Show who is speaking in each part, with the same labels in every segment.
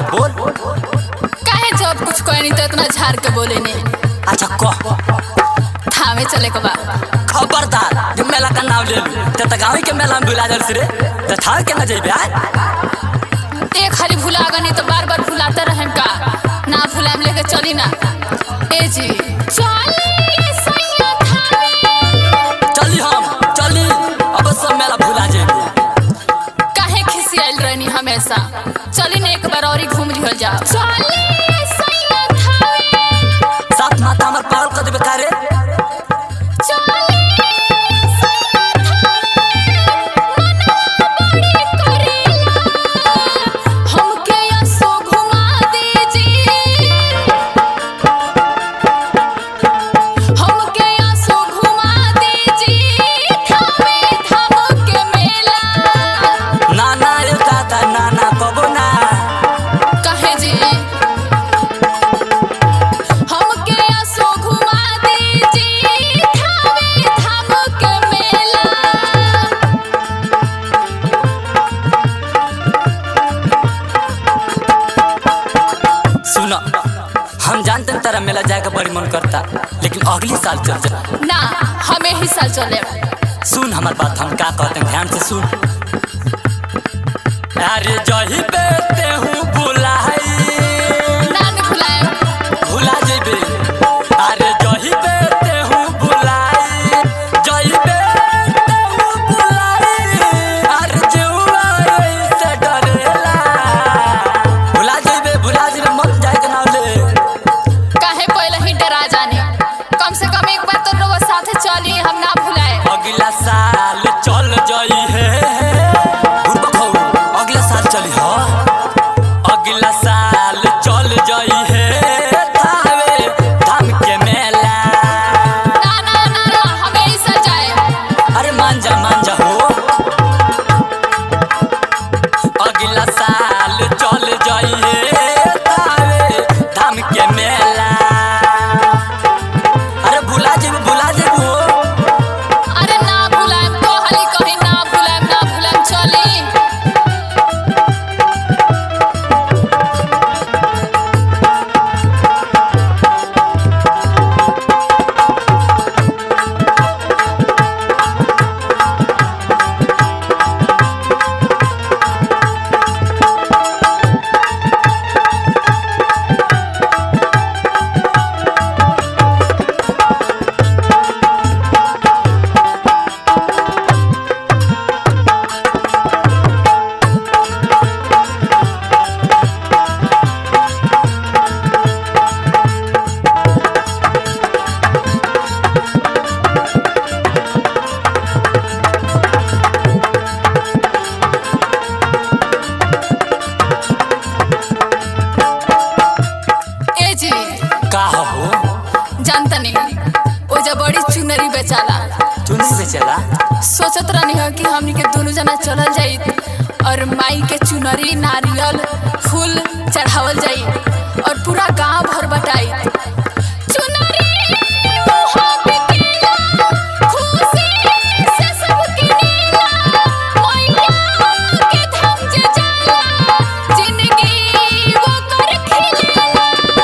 Speaker 1: बोल
Speaker 2: काहे जब कुछ कहे नहीं तो इतना झाड़ के बोले ने
Speaker 1: अच्छा कह
Speaker 2: थामे चले के बा
Speaker 1: खबरदार जो मेला का नाम ले लू ते त गाँव के मेला में बुला जल रे ते था के न जइबे आय
Speaker 2: एक खाली भुला गनी तो बार बार भुलाते रहें का ना भुलाम लेके चली ना ए जी चली सैया थामे
Speaker 1: चली हम चली अब सब मेला भुला जइबे
Speaker 2: काहे खिसियाल रहनी हमेशा चली ना एक बार और ही घूम लिहल जा चली सैया थामे
Speaker 1: साथ माता हमर पागल कर देबे का रे
Speaker 2: चली सैया थामे मनवा बड़ी करेला हमके यसो घुमा दीजिए हमके आंसू घुमा दीजिए थामे थाम के मेला
Speaker 1: ना ना रे दादा ना ना कबो ना
Speaker 2: कहे जी हमके आंसू घुमा दीजिए थामे थाम के मेला
Speaker 1: सुन हम जानते हैं तेरा मेला जाए का बड़ी मन करता लेकिन अगली साल चल जा
Speaker 2: ना हमें ही साल चले
Speaker 1: सुन हमार बात हम का कहते हैं ध्यान से सुन अरे जही बेते हूँ बुलाई
Speaker 2: ना नहीं भुलाए
Speaker 1: भुला जेबे अरे जही बेते हूँ बुलाई जही बेते हूँ बुलाई अरे जेउआ से डरेला भुला जेबे भुला जेबे मत जाए के नाम ले
Speaker 2: काहे पहले ही डरा जाने कम से कम एक बार तो लोग साथे चली हम ना भुलाए
Speaker 1: अगला साल चल जाई है बुढ़बा खाऊ, अगला साल चली हो अगला साल चल जाई है थावे धाम के मेला
Speaker 2: ना ना ना ना हमें ही साल जाए
Speaker 1: अरे मान जा मान जा हो अगला साल चल जाई है थावे धाम के मेला अरे भुला जेबू भुला जेबू हो
Speaker 2: अरे ना भुलाएम तो हली कहीं ना भुलाएम ना भुलाएम चली ए जी
Speaker 1: का हो
Speaker 2: जानता नहीं वो जब बड़ी चुनरी बेचाला
Speaker 1: चुनी से चला
Speaker 2: सोचत रहनी हो कि हमनी के दोनों जना चलल जाई और माई के चुनरी नारियल फूल चढ़ावल जाई और पूरा गांव भर बटाई चुनरी मुहा बिकेला, खुशी से सब किनेला, मैया के धाम जे जाला, जिंदगी वो कर खिलेला।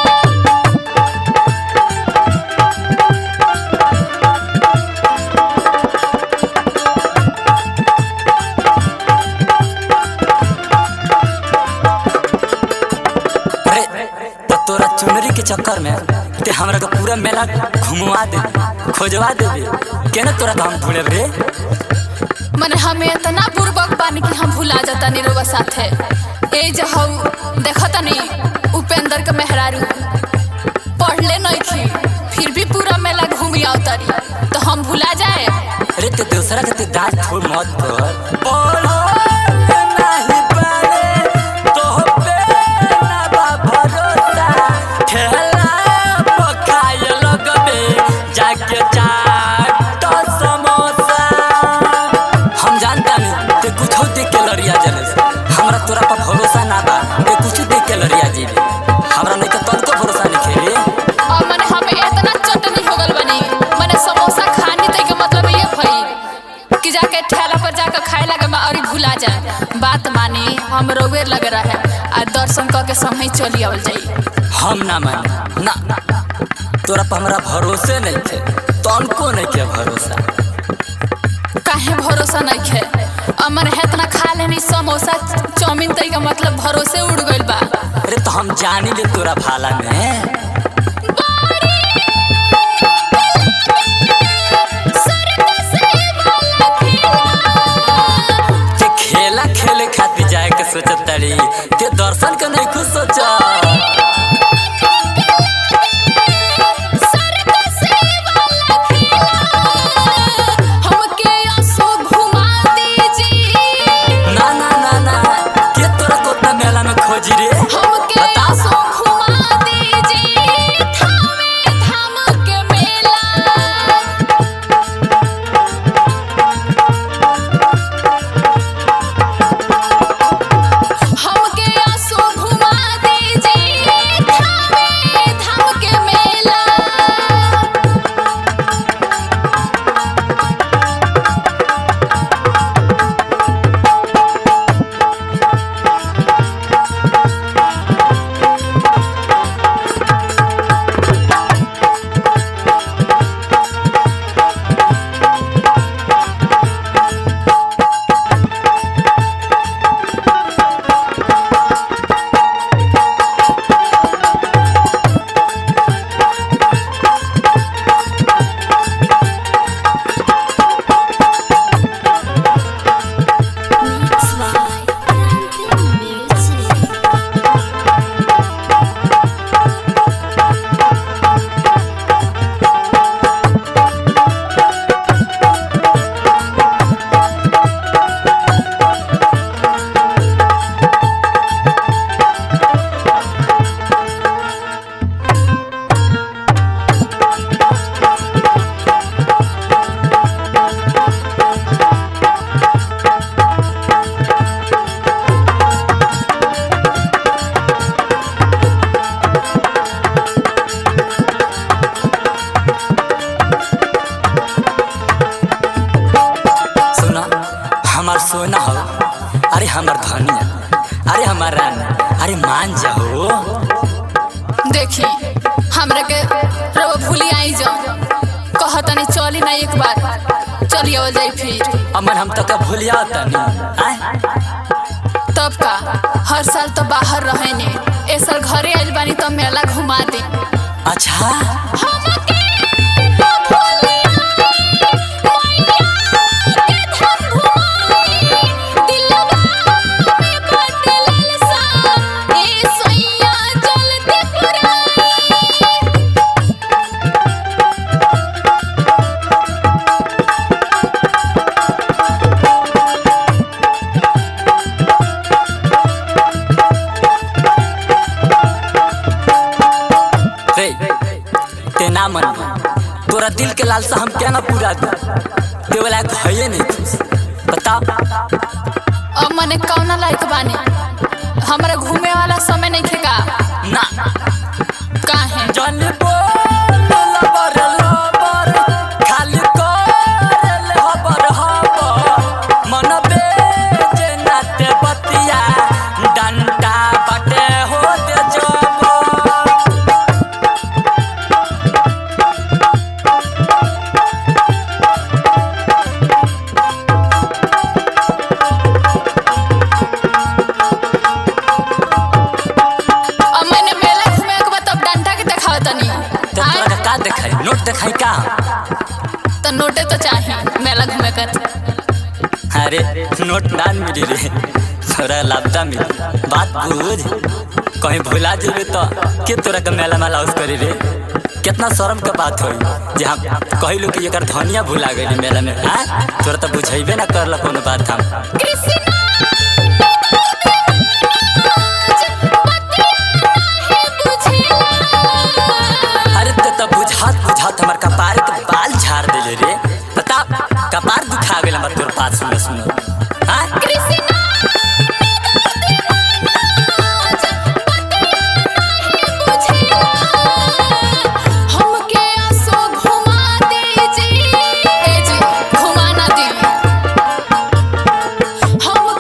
Speaker 1: अरे तो तोरा चुनरी के चक्कर में ते हमरा के पूरा मेला घुमवा दे खोजवा देबे केना तोरा के हम भूले रे
Speaker 2: मने हमें इतना पूर्वक बानी कि हम भुला जाता निरोवा साथे ए जे हऊ देखता नहीं उपेंद्र के मेहरारू पढ़ले नहीं थी फिर भी पूरा मेला घूमी आवतारी तो हम भुला जाए
Speaker 1: अरे ते दूसरा के ते दांत छोड़ मत कर बोलो नहीं पारे तो पे ना बा भरोसा ठेला पकाए लगबे जाके चाट समोसा हम जानता नहीं ते कुछ देख के लड़िया जले हमरा तोरा पर भरोसा ना बा ते कुछ देख के लड़िया जीबे हमरा नहीं के तनको भरोसा नहीं खेले
Speaker 2: और मने हमें इतना चटनी हो गल बनी मने समोसा खानी तई के मतलब ये भई कि जाके ठेला पर जाकर खाए लगे और भुला जाए बात मानी हम रोवे लग रहा है आ दर्शन करके समय चली आवल जाई
Speaker 1: हम ना माने ना तोरा पर हमरा भरोसे नहीं थे तनको नहीं के भरोसा
Speaker 2: काहे भरोसा नहीं है अमर है इतना खा लेनी समोसा चाउमीन तई का मतलब भरोसे उड़ गइल बा
Speaker 1: अरे तो हम जानी ले तोरा भाला में के खेला खेले खातिर जाए के सोचत तारी के दर्शन के नहीं कुछ सोचा
Speaker 2: हमके असो घुमा दीजिए
Speaker 1: ना ना ना ना के तोरा कोतना मेला में खोजी रे
Speaker 2: हमके
Speaker 1: बता।
Speaker 2: असो घुमा दीजिए थामे धाम के मेला हमके असो घुमा दीजिए थामे धाम के मेला
Speaker 3: Mix by Ramping Music.
Speaker 1: सुना हमार सोना हो अरे हमार धनिया अरे हमार रानी अरे मान जाओ
Speaker 2: देखी हमरा के रवा भूली आई जाओ कहतनी चली ना एक बार चली आवल जाई फिर
Speaker 1: अमन हम तक भूलिया तनी आय
Speaker 2: तब का हर साल तो बाहर रहे ने ए साल घरे आइल बानी तो मेला घुमा दे
Speaker 1: अच्छा रे ते ना मन तोरा दिल के लालसा हम क्या ना पूरा दू ते वाला है नहीं खुश बता
Speaker 2: अब मने कौना लायक बानी हमरा घूमे वाला समय नहीं खेगा
Speaker 1: ना
Speaker 2: काहे
Speaker 1: जन बोल लबर लबर खाली कर हबर हबर मन बेजे नाते बतिया डंडा बटे हो दे जबर
Speaker 2: अब मैंने मेला घूमे के बाद तब डंडा के देखाव तनी
Speaker 1: तो तोरा का का देखाई नोट देखाई का
Speaker 2: तो नोटे तो चाहिए मेला घूमे कर
Speaker 1: अरे नोट ना मिली रे थोड़ा लापता मिली बात बुझ कहीं भुला जेबे तो के तोरा के मेला में लाउस करी रे कितना शर्म के बात होई जे हम कहिलू कि एकर धनिया भुला गइली मेला में हां तोरा तो बुझाइबे ना करला कोनो बात हम
Speaker 2: कृष्णा
Speaker 1: अरे ते तो बुझात बुझात हमर कपार के बाल झाड़ देले रे बता कपार दुखा गेल हमर तोर बात सुन सुन हां
Speaker 2: हमके आसो घुमा दीजिए ए जी घुमा ना दी हम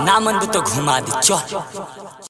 Speaker 1: ना मन तो घुमा दी चल